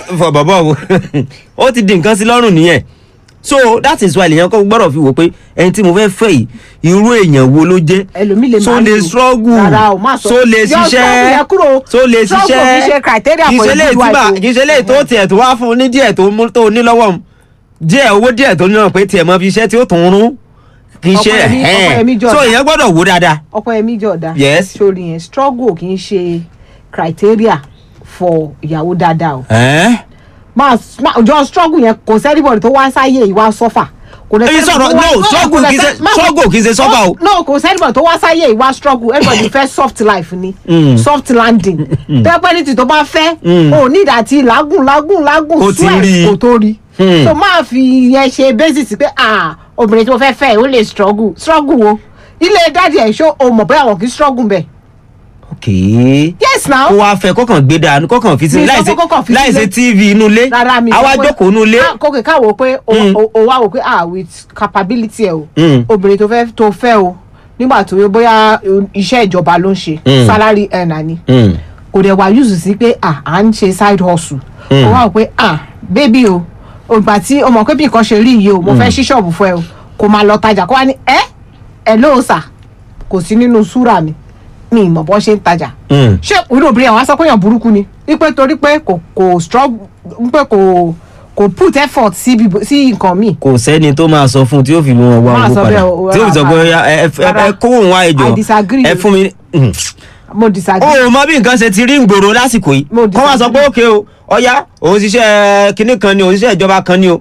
fọ bàbá o ó ti di nǹkan sí lọ́rùn nìyẹn so that is why lèèyàn kọ́ gbọ́dọ̀ fi wò pé ẹni tí mo fẹ́ fẹ́ yìí irú èèyàn wo ló jẹ́ ẹlòmíì lè so máa lè lò. struggle Rárá o, má sọ. so lè Yọ struggle ṣiṣẹ́ yẹn kúrò. so lè Struggle ṣiṣẹ́ kì í ṣe criteria kì í for ṣe a lè good tí bá wife o. kì í ṣe lè tó tiẹ̀ tó wá fún un ní díẹ̀ tó mú tó ní lọ́wọ́ mu díẹ̀ owó díẹ̀ tó ní náà pé tiẹ̀ mọ fi iṣẹ́ tí ó tún rún kì í ṣe Ọkọ ẹ̀mí- ọkọ ẹ̀mí ẹ̀hẹ́n jọ̀dá. so èèyàn gbọ́dọ̀ wò dáadáa ọkọ ẹmí jọ̀dá Yes. sórí yẹn struggle kì í ṣe criteria for ìyàwó dáadáa o ẹ̀ẹ́n máa máa- jọ struggle yẹn kò sẹ́nibọ̀dì tó wá sáyé ìwà sọ́fà kò dẹ̀ èyí sẹ́nibọ̀dì sọ̀rọ̀ tó wá- no struggle kò kì í dẹ̀ ṣe sẹ́- má- struggle kì í ṣe sọ́fà o no kò sẹ́nibọ̀dì tó wá sáyé ìwà struggle everybody fẹ́ soft life ni Mm. soft landing tẹ́pẹ́ ní ti tó bá fẹ́ Mm. o ní ìdàtí làágùn làágùn làágùn Kò ti sweat rí i. kò tó rí Hmm. so máa fi yẹn ṣe basis pé ah obìnrin tí mo fẹ́ fẹ́ ó lè struggle struggle o ilé dáàdi ẹ̀ ṣó o mọ̀ bóyá àwọn kì í struggle bẹ́ẹ̀ ok yes now kó wá fẹ́ kọ́kàn gbé dànù kọ́kàn fi sí Mi sọ láìsí pé kọ́kàn fi láìsí sílé. tv inú ilé rárá mi àwa sọ pé- jókòó inú ilé Ah, kókè káwọ pé o Mm. o- o wá wò pé ah with capability ẹ o Mm. obìnrin tó fẹ́ tó fẹ́ o nígbà tó yẹ bóyá uh, iṣẹ́ ìjọba ló ń ṣe Mm. salary earner ni Mm. kò dẹ̀ wá use sí pé ah à ń ṣe side hustle Mm. o wá wò pé ah baby o ògbà tí o mọ̀ pé bí nǹkan ṣe rí yìí o mo fẹ́ ṣí ṣọ́ọ̀bù fún ẹ o kò máa lọ tajà kó wá ní ẹ ẹ lóò sà kò sí nínú súrà mi mi ì mọ̀ bọ́ ṣe ń tajà Mm. ṣé irú obìnrin àwọn aṣọ péyàn burúkú ni wípé torí pé kò kò struggle wípé kò kò put effort sí bíbo- sí nǹkan míì. kò sẹ́ni tó máa sọ fún un tí ó fi mú wọn wá Má owó sọ padà bẹ́ẹ̀ o, tí ó fi sọ pé rárá. "Ọya, ẹ ẹ- ẹ Rárá. kó òun wá ẹjọ I disagree ẹ o. fún mi. Mm. mo disagree. o ò mọ bí nǹkan ṣe ti rí ngboro lásìkò yìí Mo kọ́ wá sọ pé òkè o ọ̀yá òun ṣiṣẹ́ kinní kan ni òun ṣiṣẹ́ ìjọba kan ni o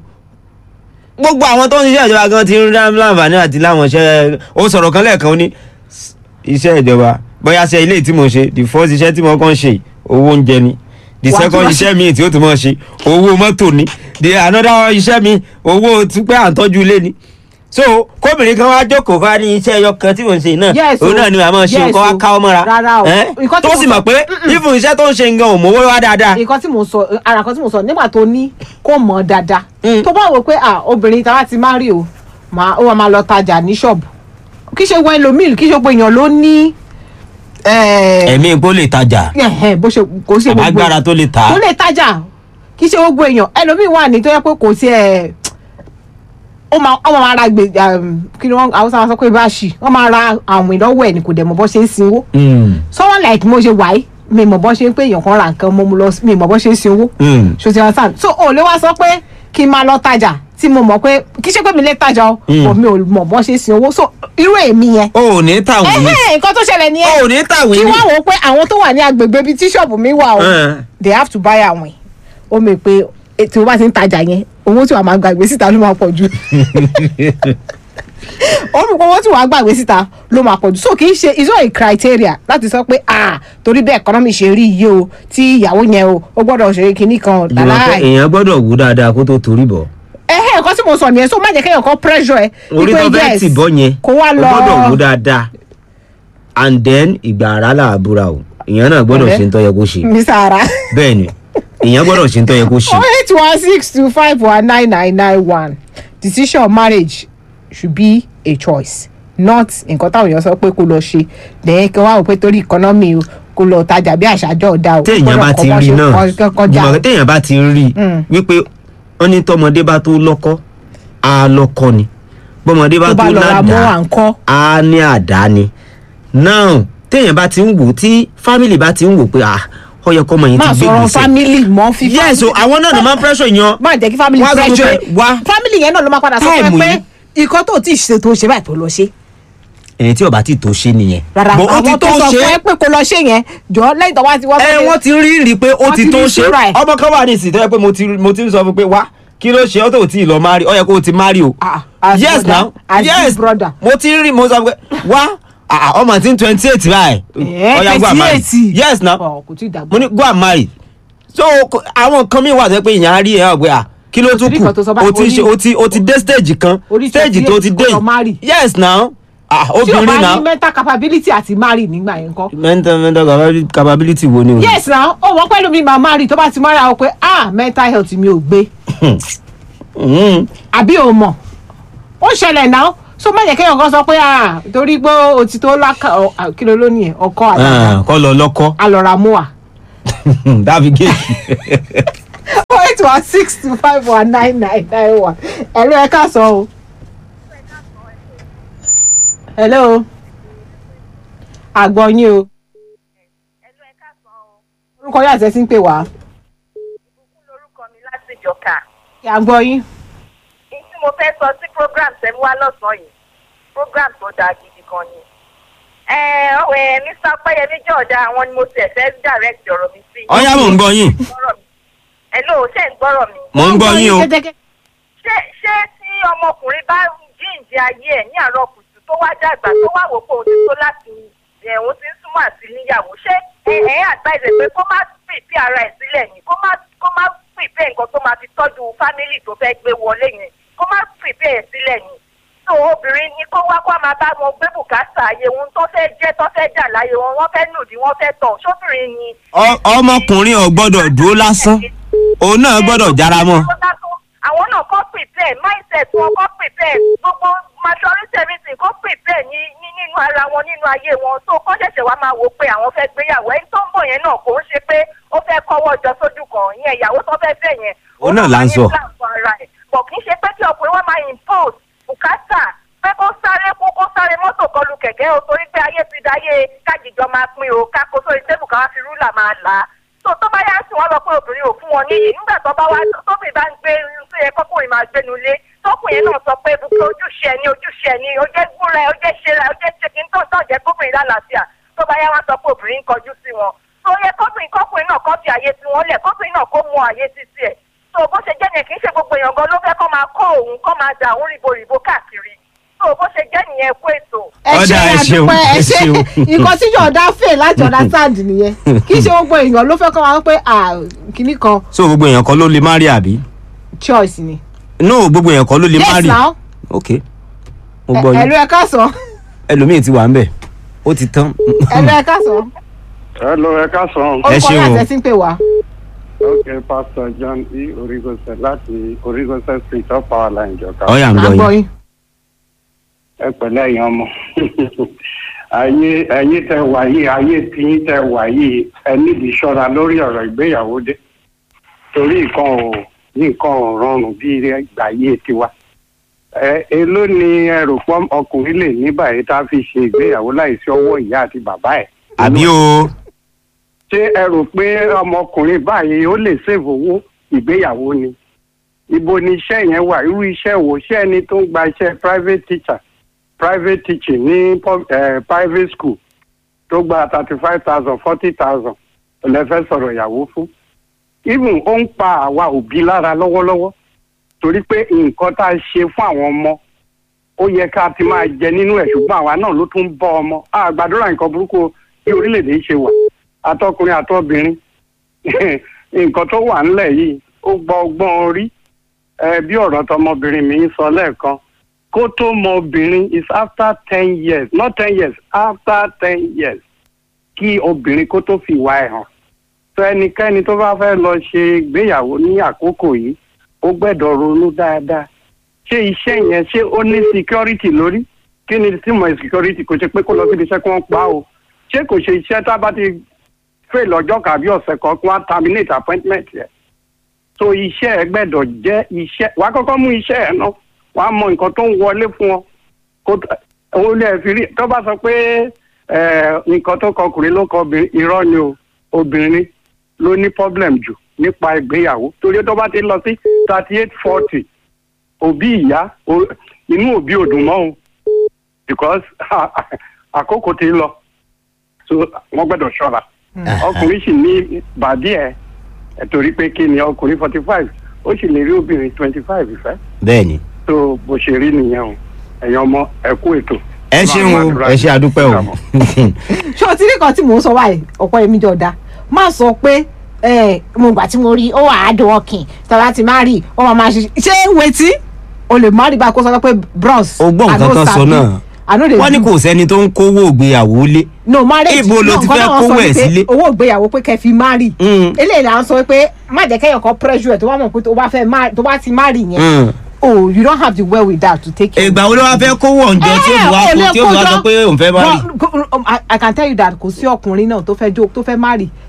gbogbo àwọn tó ń ṣiṣẹ́ ìjọba gan ti ń rí láǹfààní àti láwọn iṣẹ́ ó sọ̀rọ̀ kan lẹ́ẹ̀kan ó ní iṣẹ́ ìjọba bóyá ṣe ilé tí mo ṣe the first iṣẹ́ tí mo kàn ṣe owó oúnjẹ ni the Wàá tún second wá iṣẹ́ mi tí ó tún mọ̀ ṣe owó mọ́tò ni the another iṣẹ́ mi owó tupẹ́ à ń tọ́jú ilé ni so kóbìnrin kan wá jókòó ká ní iṣẹ́ ẹyọ kan tí mò ń ṣe náà Yes òun o. náà ni màá máa ṣe Yes nǹkan wá o. káwọ́ mọ́ra Rárá o. ẹ́? Nǹkan tí tó mo sì sọ- mọ̀ pé even iṣẹ́ tó ń ṣe nǹkan ò mówó wá dáadáa nǹkan tí mo sọ ara kan tí mo sọ nígbà tó ní kó mọ̀ dáadáa Mm. tó bá wò pé ah obìnrin tá a ti má rí o máa ó máa lọ tajà ní ṣọ́ọ̀bù kì í ṣe wọ ẹlòmíì kì í ṣe gbogbo èèyàn ló ní eh, ẹ̀mí ipò lè tajà ẹ̀hẹ̀, bó ṣe kò ṣe gbogbo àbágbára tó lè tà á tó lè tajà kì í ṣe gbogbo èèyàn ẹlòmíì wà ní tó yẹ pé kò sí ẹ ó máa ó máa ra gbè um, kí ni wọn haúsá máa sọ pé báṣì wọn máa ra àwìn lọ́wọ́ ẹ̀ ní kò dẹ̀ mọ̀ bọ́ ṣe ń sinwó Mm, someone like mo ṣe wáyé mi mọ̀ bọ́ ṣe ń pé èèyàn kan ra nǹkan mo mu lọ mi mọ̀ bọ́ ṣe ń sinwó mm. ṣòtì ọ̀sán so ò lè wá sọ pé kí n máa lọ tajà tí mo mọ̀ pé kì í ṣe pé mi lè tajà o Mm. but mi ò mọ̀ bọ́ ṣe ń sinwó so irú èmi yẹn o ò ní tàwìn ní ẹ̀hẹ́ nǹkan tó ṣẹlẹ̀ o nìyẹn ò ní tàwìn kí ní wọ́n wò ó pé àwọn tó wà ní agbègbè bíi tíṣọ̀bù mi wà o Eh. they have to buy àwìn ó mọ̀ pé eh, tí o bá ti ń tajà yẹn owó tí wàá máa gbàgbé síta ló máa pọ̀ jù ó mọ̀ pé owó tí wàá gbàgbé síta ló máa pọ̀ jù so kì í ṣe is not a criteria láti sọ pé ah torí bẹ́ẹ̀ economy ṣe rí iye o tí ìyàwó yẹn o ó gbọ́dọ̀ ṣe kinní kan ìjọba pé láláì èèyàn gbọ́dọ̀ wú dáadáa kó tó torí bọ̀ ẹ̀hẹ́ nǹkan tí mo sọ nìyẹn so má jẹ́ kéèyàn kan pressure ẹ orí wípé tó fẹ́ yes, tì bọ́ yẹn kó wá o lọ gbọ́dọ̀ wú dáadáa and then ìgbà ara là á búra o èèyàn náà gbọ́dọ̀ Ọ̀rẹ́. ṣe ń tọ́ yẹ kó ṣe Mr. Ara. bẹ́ẹ̀ ni èèyàn gbọ́dọ̀ ṣe ń tọ́ yẹ kó ṣe oh eight one six two five one nine nine nine one decision of marriage should be a choice not nǹkan táwọn èèyàn sọ pé kó lọ ṣe lẹ́yìn kí wọ́n á wò pé torí economy o kó lọ tajà bí àṣàjọ ọ̀dà o téèyàn bá ti rí náà kọjá jùmọ̀ téèyàn bá ti rí Mm. wípé wọ́n ní tọmọdé bá tó lọ́kọ́ á lọ́kọ́ ni bọ́mọdé bá tó tó bá lọ ra mọ́ à ládàá ń kọ́ á ní àdá ni now téèyàn bá ti ń wò tí family bá ti ń wò pé ah ó yẹ kọ́mọ yẹn ti máa gbé sọ̀rọ̀ gbèsè family mọ́ fi yes o àwọn náà ló máa ń pressure yan má jẹ́ kí family Wá sọ fún pressure pé, wá. family yẹn náà ló máa padà sọ fún ẹ Táìmù pé yìí. ìkan tó ti ṣe tó ṣe báyìí tó lọ ṣe ẹni tí ó bá ti tó ṣe nìyẹn rárá But ó ti àwọn tó tó sọ ṣe. fún ẹ pé kó lọ ṣe yẹn jọ lẹ́yìn tó wá ti wá ẹ sóde- wọ́n ti rí rí pé ó Wọ́n ti ti tó rí ṣe ìṣúra ẹ̀. ọmọ kan wà ní ìsìn tó yẹ pé mo ti mo ti ń sọ fún pé wá kí ló ṣe ọ́ tó ti lọ marry ó yẹ kó o ti marry o Ah, as yes brother, now as big yes brother. mo ti rí mo sọ pé wá ah, ah, ọmọ tí ń twenty eight báyìí Eh, ó yá go and marry 28. yes now Ọ̀, kò tí ì dàgbà. mo ní go and marry so ko- àwọn nǹkan mi wà tó yẹ pé ìyẹn á rí ẹ̀ ọ́ pé ah kí ló tún rí kù nǹkan tó sọ báyìí, o ti orí- ṣe o ti o ti dé stage kan orí stage tó ti 28 dé kó lọ marry. yes now ah tí o obìnrin bá ní náà mental capability àti marry nígbà yẹn kọ́. mental mental capability- capability wo ni o. yes na ó wọ́n pẹ́lú mi máa marry tó bá ti marry àwọn pé ah mental health mi ò gbé Mm. àbí o mọ̀ ó ṣẹlẹ̀ náà so má jẹ́ kéèyàn kan sọ pé ah torí pé o ti tó lákà ọ, ah, kí ló lónìí ẹ̀ ọkọ àtàkà Ah, kọ́ lọ lọ́kọ́ alọ́ra mú wa. dábì géèkì. oh one six two five one nine nine nine one ẹ̀rọ ẹ̀ ká sọ o. hello àgbọ̀ yín o ẹnu ẹ káàsán o orúkọ yóò àtẹ̀sí ń pè wá ìbùkún lorúkọ mi láti ìjọka kí àgbọ̀ yín. ní tí mo fẹ́ sọ sí program tẹ́mi wá lọ́sàn-án yìí program tó dáa gidi gan ni. ẹ ẹ mr ọpẹyẹmí jọ̀ọ́dá àwọn ni mo tiẹ̀ fẹ́ direct ọ̀rọ̀ mi sí. ọ̀yá mò ń gbọ́ yín gbọ́rọ̀ mi. hello ṣé ń gbọ́rọ̀ mi. mò ń gbọ́ yín o kẹ́tẹ́kẹ́. ṣé ṣé tí ọmọkùnrin bá jíǹde ayé ẹ̀ ní àárọ̀ kùtù tó wá dàgbà tó wá wò pé òun ti tó láti ẹ̀hún ti ń súnmọ́ àti níyàwó ṣé ẹ ẹ advise pé kó má pèpè ara ẹ̀ sílẹ̀ yìí kó má kó má pèpè nǹkan tó máa fi tọ́jú fámìlì tó fẹ́ gbé wọlé yẹn kó má pèpè ẹ̀ sílẹ̀ yìí tó obìnrin ni kó wá kó a máa bá wọn gbé bùkátà ayé wọn tó fẹ́ jẹ́ tó fẹ́ jà láyé wọn wọ́n fẹ́ nùdí wọ́n fẹ́ tọ̀ sóbìnrin ni. Ọ- ọmọkùnrin ò gbọ́dọ̀ dúró lásán òun náà gbọ́dọ̀ jára mọ́ àwọn náà kọ́ prepare mindset wọn kọ́ prepare gbogbo majority everything kọ́ prepare ní ní nínú ara wọn nínú ayé wọn tó kọ́ ṣẹ̀ṣẹ̀ wá máa wò pé àwọn fẹ́ gbéyàwó ẹni tó ń bọ̀ yẹn náà kò ń ṣe pé ó fẹ́ kọ́wọ́ jọ sójú kan ìyẹn ìyàwó tó fẹ́ fẹ́ yẹn. Òun náà là ń sọ. ó náà máa ní plan fún ara ẹ̀. bọ̀ kì í ṣe pé kí ọkùnrin wọn máa impose bùkátà pé kó sáré kó kó sáré mọ́tò kọlu kẹ̀kẹ́ o torí pé ayé ti dáyé kájíjọ máa pín o kákó sórí tébù ká wá fi rúlà máa là á tó tó bá yá sí wọn lọ pé obìnrin ò fún wọn níyì nígbà tó bá wá tóbi bá ń gbé tó yẹ kọkùnrin máa gbénu lé tọkùnrin náà sọ pé bùkún ojúṣe ẹni ojúṣe ẹni ó jẹ́ gbúra ẹ ó jẹ́ ṣe ra ó jẹ́ ṣe kí n tó tó jẹ́ kóbìnrin lálàáfíà tó bá yá wọn sọ pé obìnrin ń kọjú sí wọn tó yẹ kọkùnrin kọkùnrin náà kọ́ fi àyè sí wọn lẹ̀ kọkùnrin náà kó mú àyè sí tiẹ̀ tó bó ṣe jẹ́ yẹn kì í ṣe gbogbo èèyàn gan ló fẹ́ kọ́ máa kọ́ òun kọ́ máa dà òun rìbòrìbò káàkiri tó bó ṣe jẹ́ nìyẹn kú ètò ẹ Ọ̀dà, ṣe ẹ ṣeun, àdúpẹ́ ẹ ẹ ṣe ṣeun. nǹkan tí yọ̀ọ̀dá fè láti understand nìyẹn kì í ṣe gbogbo èèyàn ló fẹ́ kọ́ wa pé ah, kinní kan so gbogbo èèyàn kan ló lè má rí àbí choice ni. no gbogbo èèyàn kan ló lè má yes rí now ok mo gbọ́ ẹ̀rọ yín ẹ̀ ká sọ ẹlòmíì ti wà ń bẹ̀ ó ti tán ẹ̀rọ ẹ̀ ká sọ Hello, ẹ káàsán. Ẹ orúkọ ṣeun yóò o. àtẹ̀sí ń pè wá. Ok, Pastor John E. Origose láti Origose Street of Power Line Jọ̀ká. ọ̀yà ń à ń gbọ́ gbọ́ yín yín. Ẹ pẹ̀lẹ́ ẹ̀yin ọmọ. Ayé ẹ̀yin tẹ wà yìí, ayé tiyín tẹ wà yìí, ẹ nídìí ṣọ́ra lórí ọ̀rọ̀ ìgbéyàwó dé. Torí nǹkan ò nǹkan ò rọrùn bí ìgbà ayé tiwa. Ẹ èló ni ẹ rò pọ́ ọkùnrin lè ní báyìí tá a fi ṣe ìgbéyàwó láìsí ọwọ́ ìyá àti bàbá ẹ̀? àbí o ṣé ẹ rò pé ọmọkùnrin báyìí ó lè ṣèwò owó ìgbéyàwó ni ibo ni iṣẹ́ yẹn wà irú iṣẹ́ wo ṣé ẹni tó ń gba iṣẹ́ private teacher private teaching ní pub- eh, private school tó gba thirty five thousand forty thousand lẹ́fẹ́ sọ̀rọ̀ ìyàwó fún even ó ń pa àwa òbí lára lọ́wọ́lọ́wọ́ torí pé nǹkan tá a ṣe fún àwọn ọmọ ó yẹ ká ti máa jẹ nínú ẹ̀ ṣùgbọ́n àwa náà ló tún ń bọ́ ọmọ àgbàdúrà nǹkan burúkú bí orílẹ̀-èdè yìí ṣe wà atọkùnrin àtọbìnrin nǹkan tó wà ńlẹ̀ yìí ó gbọ́ ọgbọ́n orí ẹ bí ọ̀rọ̀ tọmọbìnrin mi ń sọ lẹ́ẹ̀kan kó tó mọ obìnrin is after ten years not ten years after ten years kí obìnrin kó tó fi ìwà ẹ̀ hàn tó ẹnikẹ́ni tó bá fẹ́ lọ ṣe ìgbéyàwó ní àkókò yìí ó gbẹ́dọ̀ ronú dáadáa ṣé iṣẹ́ yẹn ṣé ó ní security lórí kí ni tí mo security kò ṣe pé kó lọ síbi iṣẹ́ kí wọ́n pa á o ṣé kò ṣe iṣẹ́ tá a bá ti fail ọjọ́ kàbí ọ̀sẹ̀ kan kí wọ́n á terminate appointment yẹn so iṣẹ́ ẹ gbẹ́dọ̀ jẹ́ iṣẹ́ wàá kọ́kọ́ mú iṣẹ́ ẹ náà wàá mọ nǹkan tó ń wọlé fún ọ kó òun lè fi rí tó bá sọ pé ẹ, nǹkan tó kọ ọkùnrin ló kọ obìnrin irọ́ ni o obìnrin ló ní problem jù nípa ìgbéyàwó torí tó bá ti lọ sí thirty eight forty òbí ìyá o- inú òbí ò dùn mọ́ o because àkókò ti lọ so wọ́n gbẹ́dọ̀ ṣọ́ra ọkùnrin sì ní bàdí ẹ̀ ẹ̀ torí pé kí ni ọkùnrin forty five ó sì lè rí obìnrin twenty five ìfẹ́ bẹ́ẹ̀ ni tó bó ṣe rí nìyẹn o ẹ̀yin ọmọ ẹ kú ètò. ẹ ṣeun o ẹ ṣe àdúpẹ́ o ṣé o ti rí kan tí mò ń sọ báyìí ọ̀pọ̀ èmi jọ da má sọ pé ẹ, mo gbà tí mo rí ó wà á dùn ọkìn tọ́lá ti má rí ó máa máa ṣe ṣé wetí o lè má rí bá a kó sọ pé bros o gbọ́ nǹkan kan sọ náà wọ́n ní kò sẹ́ni tó ń kówó ìgbéyàwó lé no marriage Ibo lo no, ti nǹkan fẹ́ náà wọ́n sọ kówó ẹ̀ ni pé sílé? owó ìgbéyàwó pé kẹ́ fi má rí Mm. eléyìí là ń sọ pé má jẹ́ kẹ́yàn kan pressure ẹ̀ tó bá mọ̀ pé tó bá fẹ́ má tó bá ti má rí yẹn Mm. oh you don't have the well with that to take care ìgbà wo ló wá fẹ́ kówó ọ̀njọ́ tí ó fi wá kó tí ó fi wá sọ pé òun fẹ́ má rí I, I can tell you that kò sí ọkùnrin náà tó fẹ́ jó tó fẹ́ má rí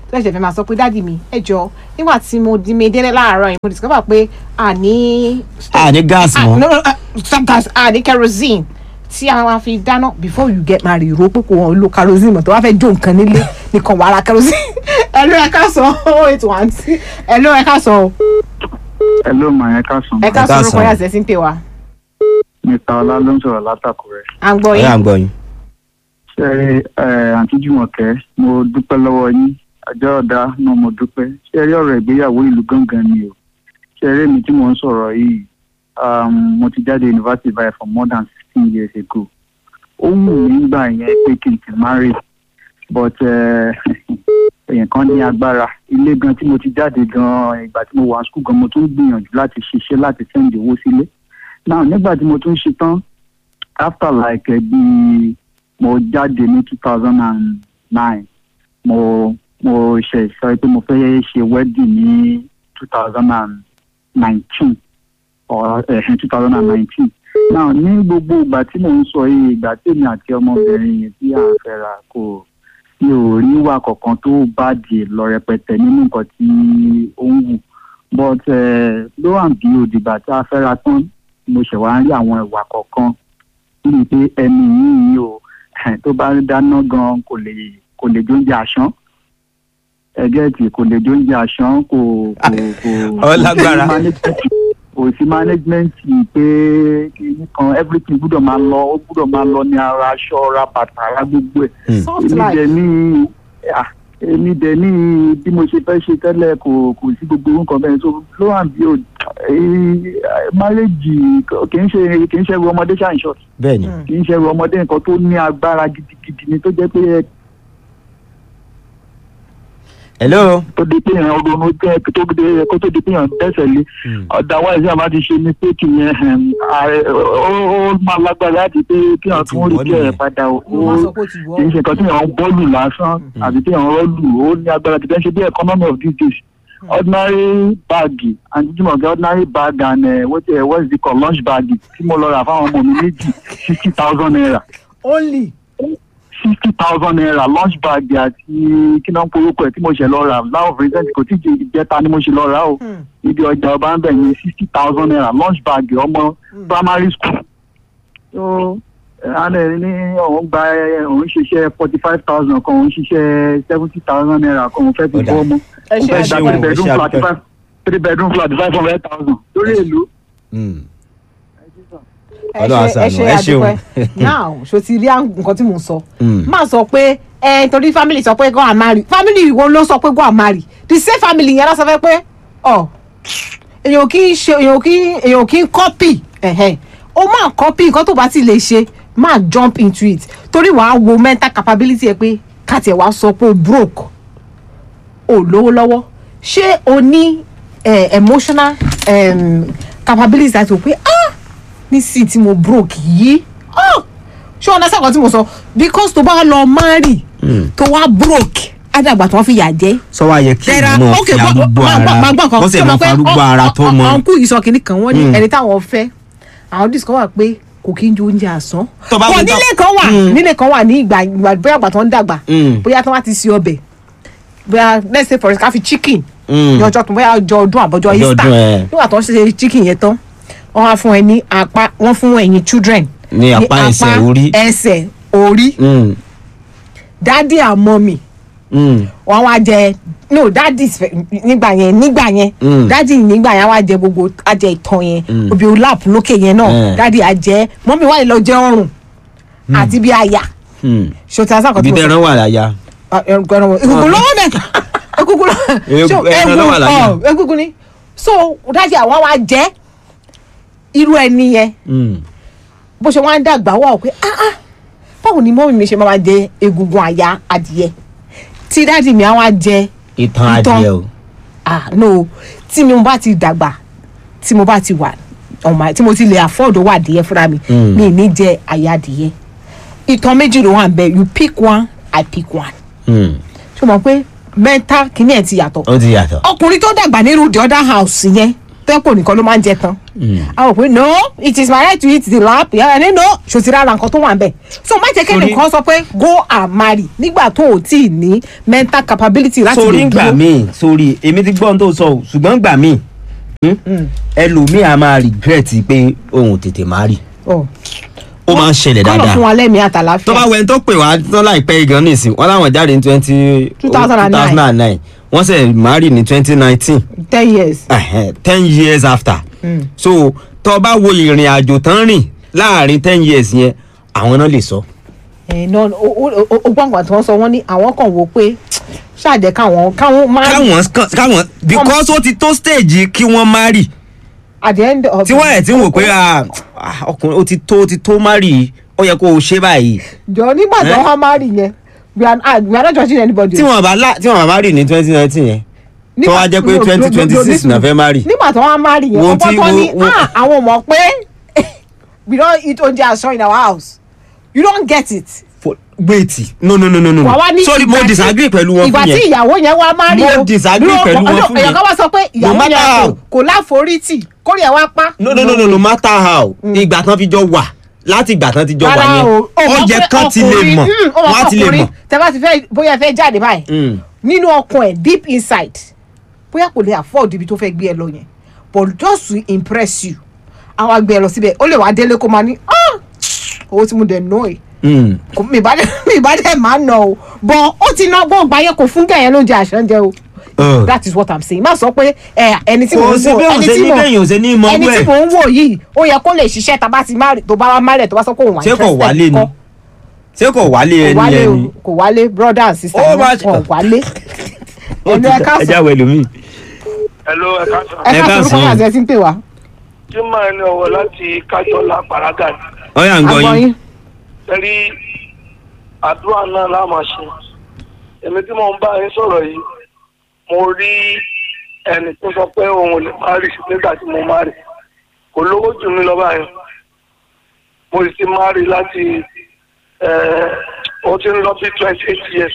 tó ṣẹ̀ṣẹ̀ fẹ́ máa sọ pé dáàdi mi ẹ jọ nígbà tí mo di mi délé láàárọ̀ yìí mo discover pé a ní. a ní gáàsì Ah, mọ́. no, no, uh, stop gas a ní kerosene tí a máa fi dáná before you get married ro pé kò wọ́n lo kerosene mọ̀ tó wá fẹ́ jó nǹkan nílé nìkan wàá ra kerosene ẹ ló ẹ ká sọ oh eight one two ẹ ló ẹ ká sọ o ẹ ló mọ ẹ káàsán ẹ ká sọ ká orúkọ sọ. yà sẹ́sìn pè wá mr ọlá ló ń sọ̀rọ̀ látàkùrẹ́ à ń gbọ́ ọ̀yà yín ń gbọ́ yín. ṣe ẹ àǹtí jùmọ̀kẹ́ mo dúpẹ́ lọ́wọ́ yín ọjọ́ ọ̀dà náà mo dúpẹ́ ṣe rí ọ̀rọ̀ ìgbéyàwó ìlú gangan ni o ṣe rí èmi tí mò ń sọ̀rọ̀ yìí um, mo ti jáde university by for more than sixteen years ago ó wù mí nígbà yẹn pé kí n ti marry but eh, èèyàn kan ní agbára ilé gan tí mo ti jáde gan ìgbà tí mo wà school gan mo tún gbìyànjú láti ṣiṣẹ́ láti send owó sílé now nígbà tí mo tún ṣe tán after like eh, bí mo jáde ní two thousand and nine mo mo ṣe sọ pé mo fẹ́ ṣe wedding ní two thousand and nineteen or two thousand and nineteen now ní gbogbo ìgbà tí mò ń sọ yìí ìgbà tí èmi àti ọmọbìnrin yìí tí à ń fẹ́ra kò mi ò rí ìwà kankan tó bàjẹ́ lọ rẹpẹtẹ nínú nǹkan tí ó ń wù but ló wà bí òdìgbà tí a fẹ́ra tán mo ṣẹ̀ wá ń rí àwọn ìwà kọ̀ọ̀kan bíi pé ẹni yìí o tó bá dáná gan kò lè kò lè jóúnjẹ àṣán ẹgẹ́tì kò lè jóúnjẹ àṣán kò kò kò Ọ lágbára. kò sí management- kò sí management pé kìíní kan everything gbúdọ̀ máa lọ ó gbúdọ̀ máa lọ ní ara aṣọ ra bàtà ara gbogbo ẹ̀ Hmm. soft èmi life dẹ̀ ní à, èmi dẹ̀ ní bí mo ṣe fẹ́ ṣe tẹ́lẹ̀ kò kò sí gbogbo orúkọ bẹ́ẹ̀ so ló hàn bí o máréjì kì í ṣe kì í ṣe ẹrù ọmọdé ṣáà ń ṣọ́ọ̀tì bẹ́ẹ̀ ni. Hmm. kì í ṣe ẹrù ọmọdé nǹkan tó ní agbára gidigidi ni tó jẹ́ pé hello. tó di pé èèyàn ronú jẹ́ tó dé kó tó di pé èèyàn dẹ́sẹ̀ lé otherwise àbá ti ṣe mistake yẹn um, ààrẹ- ó ó máa lágbára láti pé kí èèyàn Ó ti tún rí wọ́ kí ẹ̀ nìyẹn. padà ó mo máa sọ pé ó ti wọ́ kì í ṣe nǹkan tí èèyàn ń bọ́ọ̀lù lásán àbí tí èèyàn ń rọ́ọ̀lù ó ní agbára tìbẹ́ ṣe bí economy of these days ordinary bag and jíjìmọ̀ ordinary bag and uh, what, uh, what is it called lunch bag tí mo lọ rà fáwọn ọmọ mi méjì sixty thousand naira only sixty thousand naira lunch bag àti kí náà ń porúkọ ẹ̀ tí mo ṣe lọ rà láwọn recent kò tí ì jẹta ni mo ṣe lọ rà o Hmm. ibi ọjà ọba ń bẹ̀ ní sixty thousand naira lunch bag ọmọ primary school. so alẹ́ ní òun gba òun ṣiṣẹ́ forty five thousand kan òun ṣiṣẹ́ seventy thousand naira kan òun fẹ́ fi Ó dà. bọ́ ọmọ. ẹ ó ṣe fẹ́ ṣe gba wò, three ẹ bedroom ṣe flat àdúpẹ́. five three bedroom flat five hundred thousand lórí èlò. Hmm. ẹ Ọlọ́run ṣe ẹ àṣàánú, ṣe ẹ ṣeun. àdúpẹ́ now ṣo ti rí àwọn nǹkan tí mò ń sọ Hmm. máa sọ pé ẹ torí family sọ pé go and marry family wo ló sọ pé go and marry the same family yẹn lọ sọ fẹ́ pé ọ èèyàn kì í ṣe èèyàn kì í èèyàn kì í copy ẹ̀hẹ́n ó máa copy nǹkan tó bá ti lè ṣe máa jump into it torí wàá wo mental capability ẹ pé káàtì ẹ̀ wá sọ pé o broke o lówó lọ́wọ́ ṣé o ní eh, emotional um, capability láti wò pé ah nísìnyí tí mo broke yìí ah ṣé ọ̀nà sàkọ́ tí mo sọ because tó bá lọ marry tó wá broke ádàgbà tó wọ́n fi yà jẹ́ sọ wá yẹ kí tẹ́ra ìmọ̀ ok fi arúgbó ara wọ́n sì mọ̀ farúgbó ara tó mọ. ọ̀nkú yìí sọ kìnnì kan wọ́n ní Mm. ẹni táwọn fẹ́ àwọn discover pé kò kí n ju oúnjẹ àsán Tó bá kò fi tọ́- nílé kan wà Mm. nílé kan wà ní ìgbà ìgbà bóyá àgbà tó ń dàgbà Mm. bóyá tó wá ti se ọbẹ̀ bóyá let's say for example ká fi chicken Mm. ní ọjọ́ tó bóyá ọjọ́ ọdún àbọ̀jọ́ Ọjọ́ easter ọdún, ẹ̀. nígbà tó ń ṣe chicken yẹn tán wọ́n wá fún ẹ ní apá wọ́n fún ẹ̀yin children Ní apá ẹsẹ̀, orí. ẹsẹ̀ orí Hmm. daddy and mommy Hmm. wọn wá jẹ no daddy nígbà yẹn nígbà yẹn Mm. daddy nígbà yẹn wá jẹ gbogbo á jẹ ìtàn yẹn Mm. obì olap lókè yẹn náà Eh. daddy á jẹ mọ́mí wà lọ jẹ ọrùn àti bí àyà Hmm. ṣòtí àṣà kan ibi tí mo tẹran wà láyà. egungun lọ́wọ́ mẹ́ta egungun Egun- lọ́wọ́ ẹran ló wà láyà. egungun ni so daddy àwọn wá jẹ irú ẹni yẹn Hmm. bó ṣe wá ń dàgbà wà ó pé ah ah báwo ni mọ́mí mi ṣe máa jẹ egungun àyà adìyẹ tí daddy mi á wá jẹ ìtàn Ìtàn. adìẹ o. ah no tí mo bá ti dàgbà tí mo bá ti wà ọmọ tí mo ti lè afford owó adìyẹ fúnra mi Mm. mi ì ní jẹ àyà adìyẹ ìtàn méjì ló wà ń bẹ you pick one i pick one Hmm. ṣé o mọ̀ pé mental kìíní ẹ̀ ti yàtọ̀ ó ti yàtọ̀. ọkùnrin tó dàgbà nínú the other house yẹn tẹ́pọ̀ nìkan ló máa ń jẹ tán Mm. àwọn òpin no it is my right to eat the lamp yàrá ní no ṣòtì rárá nǹkan tó wà ń bẹ̀ so má jẹ́ kẹ́ni Torí- kan sọ pé go and marry nígbà tó o tí ì ní mental capability láti sórí lè ń gbà dúró míì sórí èmi ti gbọ́ ohun tó sọ o ṣùgbọ́n gbà míì hmm, ẹlòmíì a máa regret pé òun ò tètè má rí Oh. ó máa ń ṣẹlẹ̀ kọ́nà dáadáa fún wa lẹ́mìí tó bá àtàláfíà wẹ̀ ń tó pè wá tán láìpẹ́ gan nísìn wọ́n láwọn jáde ní twenty 2009. wọ́n sẹ̀ marry ní twenty nineteen ten years ten years after Mm. so tó bá wo ìrìn àjò tán rìn láàrin ten years yẹn àwọn náà lè sọ. ẹ̀ náà o gbọ́ngàn tí wọ́n sọ wọ́n ní àwọn kan wò pé ṣáàjẹ́ káwọn káwọn marry káwọn káwọn because ó ti tó stage kí wọ́n marry at the end of tí wọ́n ẹ̀ ti ń wò pé ah, ah, ọkùnrin ó ti tó ó ti tó marry ó yẹ kó o ṣe báyìí jọ nígbà tí Eh? wọ́n marry yẹn we are ah, we are not judging anybody. tí wọ́n bá lá tí wọ́n bá marry ní twenty nineteen yẹn tó wá jẹ́ pé no, no, no, 2026 no, náà fẹ́ marry. nígbà tí wọ́n marry yẹn Wo ọgbọ́n tí- tó ní wo- wo- ah àwọn mọ̀ pé we don eat oúnjẹ aṣọ in our house you don get it. For- wait no no no no no wà wá ní sorry mo ìgbà tí- disagree pẹ̀lú wọn ìgbà fún tí yẹn ìyàwó yẹn wá marry Mo o disagree dúró, pẹ̀lú wọn ọdún- fún èèyàn yẹn. kan wá sọ pé No ìyàwó matter yẹn kò how. kò láforítì kórè ẹ̀ wá pa. no no no no no matter how ìgbà tán fi jọ wà láti ìgbà tán ti jọ wà rárá yẹn o ó ó mọ̀ yẹ pé kán ti lè ọkùnrin- mọ̀ mm, ó mọ̀ wọ́n á pé ti lè ọkùnrin mọ̀. tẹ́ bá ti fẹ́ bóyá ẹ fẹ́ jáde báyìí Mm. nínú ọkàn ẹ̀ deep inside bóyá kò lè afford ibi tó fẹ́ gbé ẹ lọ yẹn but just to impress you àwọn àgbẹ̀ ẹ lọ síbẹ̀ ó lè wá délé kó máa ní "Ah, owó tí mo dẹ̀ ná ẹ̀ Mm. kò mi ìbá dẹ̀ mi ìbá dẹ̀ máa ná o but ó ti ná gbọ́n gbáyé kò fún gẹ̀yẹ́ ló ń jẹ àṣánjẹ o Ugh. that is what i'm saying má sọ pé ẹ ẹni tí Kò mò ń sí wò bí òun ẹni ṣe tí ní mò bẹ́yìn òun ṣe ní mọ ẹni ọgbẹ́ tí mò ń wò yìí ó yẹ kó lè ṣiṣẹ́ tá a bá ti má tó bá wá má rẹ̀ tó bá sọ pé òun wà ṣé kò wálé ni kọ́ ṣé kò wálé kò ẹni wálé o ẹni kò wálé brother and sister Ó wọn máa- kò wálé Ó ẹnu ti ẹ dá- ká ẹ sọ jáwé lómi. hello ẹ káàsán. ẹ ẹ ká ká sọ sọ. orúkọ àti ẹ ti ń pè wá. tí màá ní ọwọ́ láti kájọlá paraga ni. ọyà ń gbọ́ agbọ́n yín yín tẹ́rí àdúrà náà la máa ṣe. èmi tí mo ń bá yín sọ̀rọ̀ yìí mo rí ẹnì tó sọ pé òun ò lè má rí nígbà tí mo má rí. kò lówó jù mí lọ báyìí. mo sì ti má rí láti ẹ̀, ó ti ń lọ bí twenty eight years.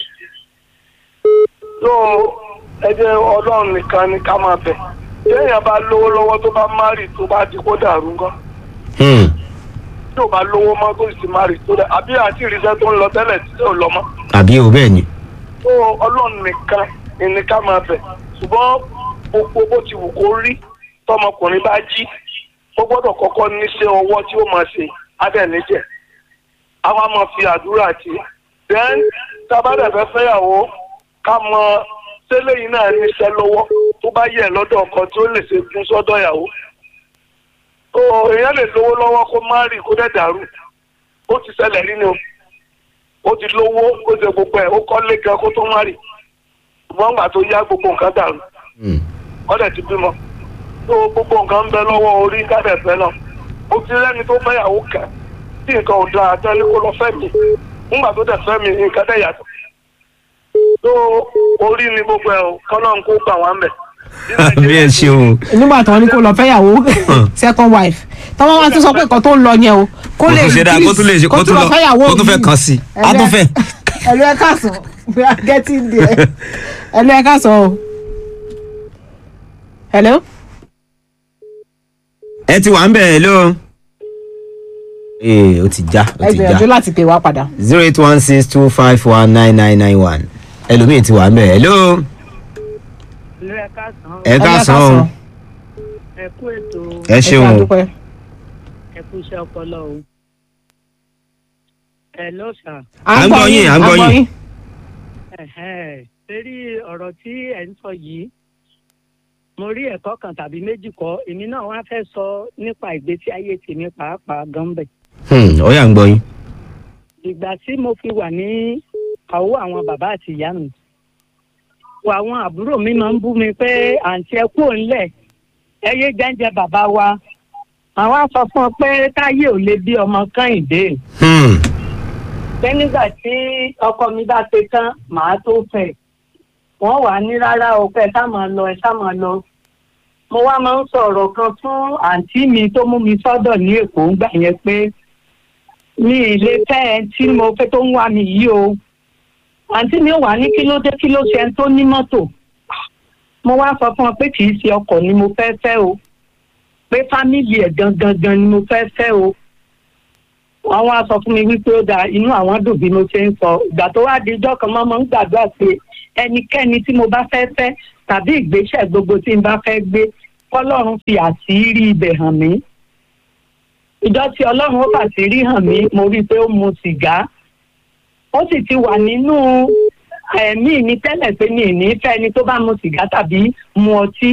so ẹ jẹ́ ọlọ́run nìkan ni ká máa bẹ̀. téèyàn bá lówó lọ́wọ́ tó bá má rí tó bá di kó dàrú nǹkan Hmm. tí ò bá lówó mọ́ tó sì máa rí tó dẹ̀ àbí àti ìrìnsẹ́ tó ń lọ tẹ́lẹ̀ tí ò lọ mọ́. àbí o bẹ́ẹ̀ ni. tó ọlọ́run nìkan ni ká máa bẹ̀ ṣùgbọ́n gbogbo bó ti wù kó rí tọmọkùnrin bá jí ó gbọ́dọ̀ kọ́kọ́ níṣẹ́ ọwọ́ tí ó máa ṣe adẹ́nìjẹ́ a wá máa fi àdúrà tì í then tábàdà fẹ́ fẹ́yàwó ká mọ tẹ́lẹ̀ yìí náà níṣẹ́ lọ́wọ́ tó bá yẹ lọ́dọ̀ ọkọ tí ó lè ṣe fún sọ́dọ̀ ìyàwó tó èèyàn lè lówó lọ́wọ́ kó má rí kó dẹ̀ dàrú ó ti ṣẹlẹ̀ rí ni o ó ti lówó ó ṣe gbogbo ẹ̀ ó kọ́lé gan kó tó má rí ṣùgbọ́n gbà tó yá gbogbo nǹkan dàrú Hmm. ọ̀dẹ̀ ti bímọ tó gbogbo nǹkan ń bẹ lọ́wọ́ orí kádẹ̀fẹ́ náà ó ti rẹ́ni tó fẹ́yàwó kẹ́ tí nǹkan ò dáa tẹ́lẹ̀ kó lọ fẹ́ mi nígbà tó dẹ̀ fẹ́ mi nǹkan dẹ̀ yàtọ̀ tó orí ni gbogbo ẹ̀ o kọ́nà ń kó gbà wá ń bẹ̀. bí ẹ ṣeun. nígbà tí wọn ní kó lọ fẹ́yàwó second wife tọ́wọ́n wá tún sọ pé nǹkan tó ń lọ yẹn o kó kó lè tún ṣe dáa kó tún lè ṣe kó tún lọ fẹ́yàwó kó tún fẹ́ míì. kàn sí a tún fẹ́. ẹlú ẹ káàsán we are getting there ẹlú ẹ káàsán o. hello. ẹ ti wà ń bẹ̀ ẹ́ ló. ee o ti já o ẹ ti gbìyànjú já láti pè wá padà. zero eight one six two five one nine nine nine one ẹlòmíì ti wà ń bẹ̀ ẹ́ ló. ìlú ẹ̀ka sàn ẹ káàsán o ẹ kú ètò ẹ ẹ ṣe ṣeun o àdúpẹ́. ẹ kú iṣẹ́ ọpọlọ o. ẹ ló sà À ń gbọ́ yín, à ń gbọ́ yín. lérí ọ̀rọ̀ tí ẹ̀ ń sọ yìí mo rí ẹ̀kọ́ kan tàbí méjì kọ́ èmi náà wá fẹ́ sọ nípa ìgbésí ayé tèmi pàápàá gan bẹ̀. Hmm, ọyà ń gbọ́ yín. ìgbà tí mo fi wà ní àwọ̀ àwọn bàbá àti ìyá mi àwọn àbúrò mi máa ń bú mi pé àǹtí ẹ kúrò ńlẹ̀ ẹ yé jẹ́ǹjẹ bàbá wa àwọn á sọ fún ọ pé táyé ò lè bí ọmọ kẹ́hìndé Hmm, pé nígbà tí ọkọ mi bá ṣe tán màá tó fẹ́ wọ́n wà ní rárá o pé ẹ sá máa lọ ẹ sá máa lọ mo wá máa ń sọ ọ̀rọ̀ kan fún àǹtí mi tó mú mi sọ́dọ̀ ní èkó ńgbà yẹn pé mi ì lè fẹ́ ẹ tí mo fẹ́ tó ń wá mi yìí o àǹtí mi ò wá ní kí ló dé kí ló ṣe ẹni tó ní mọ́tò mo wá sọ fún ọ pé kì í ṣe ọkọ̀ ni mo fẹ́ fẹ́ o pé fámìlì ẹ̀ gangan gan ni mo fẹ́ fẹ́ o wọ́n wá sọ fún mi wípé ó da inú àwọn dùn bí mo ṣe ń sọ ìgbà tó wá di ijọ́ kan mọ́ mo ń gbàdúrà pé ẹnikẹ́ni tí mo bá fẹ́ fẹ́ tàbí ìgbésẹ̀ gbogbo tí n bá fẹ́ gbé kọ́lọ́run fi àṣírí ibẹ̀ hàn mí ìjọ tí ọlọ́run ó fàṣírí hàn mí mo rí i pé ó mu sìgá ó sì ti wà nínú ẹ̀mí mi tẹ́lẹ̀ pé mi ì ní fẹ́ ẹni tó bá mu sìgá tàbí mu ọtí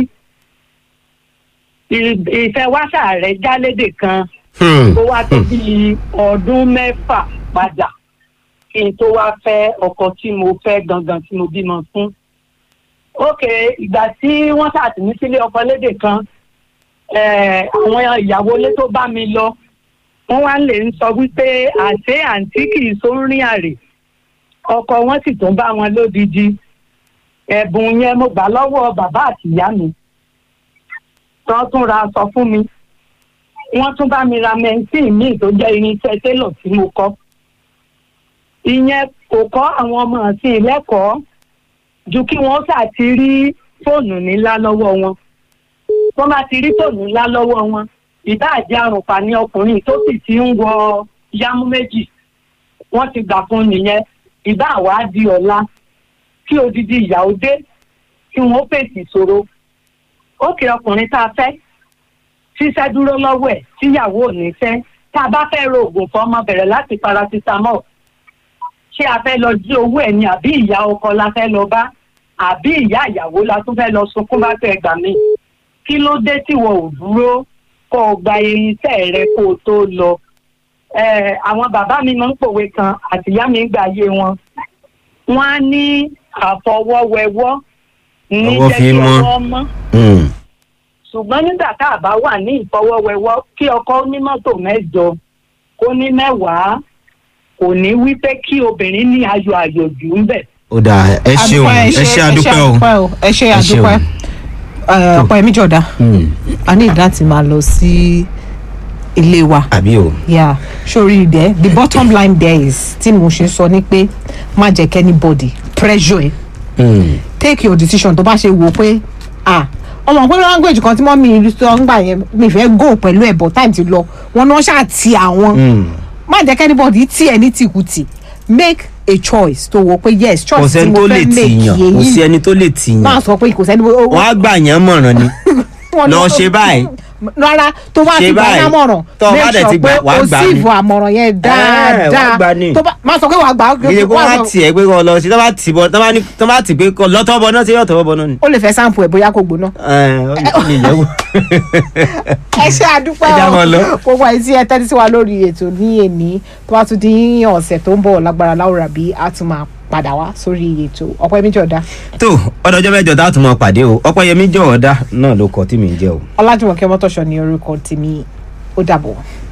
ì- ìfẹ́ wáṣà rẹ̀ jálédè kan Hmm. ó wá tó bí ọdún mẹ́fà padà kí n tó wá fẹ́ ọkọ tí mo fẹ́ gangan tí mo bímọ fún. ókè ìgbà tí wọ́n ṣàtìmí sílé ọkọ lédè kan eh, àwọn ìyàwó ilé tó bá mi lọ wọ́n wá lè ń sọ wípé àṣé àǹtí kì í sórin àrè ọkọ wọn sì tún bá wọn lódidi ẹ̀bùn yẹn mo gbà lọ́wọ́ bàbá àti ìyá mi tán tún ra aṣọ fún mi wọ́n tún bá mi ra mẹ́ńtìn míì tó jẹ́ irinṣẹ́ télọ̀ tí mo kọ́. ìyẹn kò kọ́ àwọn ọmọ àti ìlẹ́kọ̀ọ́ ju kí wọ́n ṣáà ti rí fóònù ńlá lọ́wọ́ wọn. wọ́n bá ti rí fóònù ńlá lọ́wọ́ wọn ìbá àjẹ́ àrùnfà ní ọkùnrin tó sì ti ń wọ yámú méjì wọ́n ti gbà fún nìyẹn ìbá àwa di ọ̀la kí odidi ìyàwó dé kí wọ́n fèsì ìṣòro. ó kì ọkùnrin tá a fẹ́ ṣíṣẹ́ dúró lọ́wọ́ ẹ̀ tíyàwó ò ní fẹ́ tá a bá fẹ́ ro oògùn fún ọmọ bẹ̀rẹ̀ láti paracetamol ṣé a fẹ́ lọ jí owó ẹ̀ ni àbí ìyá ọkọ la fẹ́ lọ bá àbí ìyá ìyàwó la tún fẹ́ lọ sunkún bá fẹ́ gbà mí kí ló dé tí wọn ò dúró kó o gba irinṣẹ́ rẹ kó o tó lọ Eh, àwọn bàbá mi máa ń pòwe kan àtìyá mi ń gbà yé wọn wọn á ní àfọwọ́wẹwọ́ ní Ọwọ́ jẹ́ fi kí mọ́. ọwọ́ mọ́ Hmm. ṣùgbọ́n nígbà tá a bá wà ní ìfọwọ́wẹ́wọ́ kí ọkọ ní mọ́tò mẹ́jọ kó ní mẹ́wàá kò ní wí pé kí obìnrin ní ayọ̀ àyòjù ń bẹ̀. ó dáa ẹ ṣeun Adúpẹ́, ẹ ṣe àdúpẹ́ o. ẹ ṣe Ẹ ṣeun. àdúpẹ́ ọ̀pọ̀ ẹ̀mí jọ̀dá Hmm. a ní láti máa lọ sí ilé wa àbí o. yeah sori there the bottom line there is tí mo ṣe sọ ni pé má jẹ́ kí anybody pressure ẹ Hmm. take your decision tó bá ṣe wò pé ah ọmọ pé language kan tí mọ́ mi sọ ń gbà yẹn mi fẹ́ go pẹ̀lú ẹ̀ but time ti lọ wọn náà ṣáà ti àwọn Hmm. má jẹ́ kí anybody tí ẹ ní tìkùtì make a choice tó wò pé yes kò choice tí sẹ́ni mo tó lè fẹ́ make tìyàn kò sí yẹn ẹni tó lè tìyàn máa sọ pé kò sẹ́ni wọ́n á gbà yàn mọ̀ràn ni wọn lọ lọ- ṣe báyìí. rárá tó bá Ṣe ti gbà báyìí. lámọ̀ràn Tó o bá make dẹ̀ ti sure pé gbà, wàá o gbà sì ni. fún àmọ̀ràn yẹn wàá gbà dáadáa ni. tó bá má sọ pé wàá gbà gidi kó wàá má sọ- tiẹ̀ pé kó lọ sí tó bá tì bọ́ tó bá ní- tó bá tì pé kó lọ́tọ́ bọ náà sí yọ̀tọ̀ bọ náà ni. ó lè fẹ́ sample ẹ̀ bóyá kò gbóná. Ẹ, ó lè- ó lè yẹ̀wò. ẹ ṣe àdúpẹ́ Ẹ já mọ́ lọ. gbogbo ẹ̀ tí ẹ tẹ́tí sí wa lórí ètò ní èní tó bá tún di ọ̀sẹ̀ tó ń bọ̀ lágbára láwùrà bí a tún máa padà wá sórí ètò ọ̀pọ̀ ẹ̀mí jọ̀dá tó ọdọọjọ́ mẹ́jọ tá a tún máa pàdé o ọpẹ́yẹmí jọ̀ọ́dá náà ló kọ tí mi ń jẹ́ o. ọlájúmọ̀kẹ́ mọ́tòṣọ́ ní orúkọ tèmi ó dàbọ̀.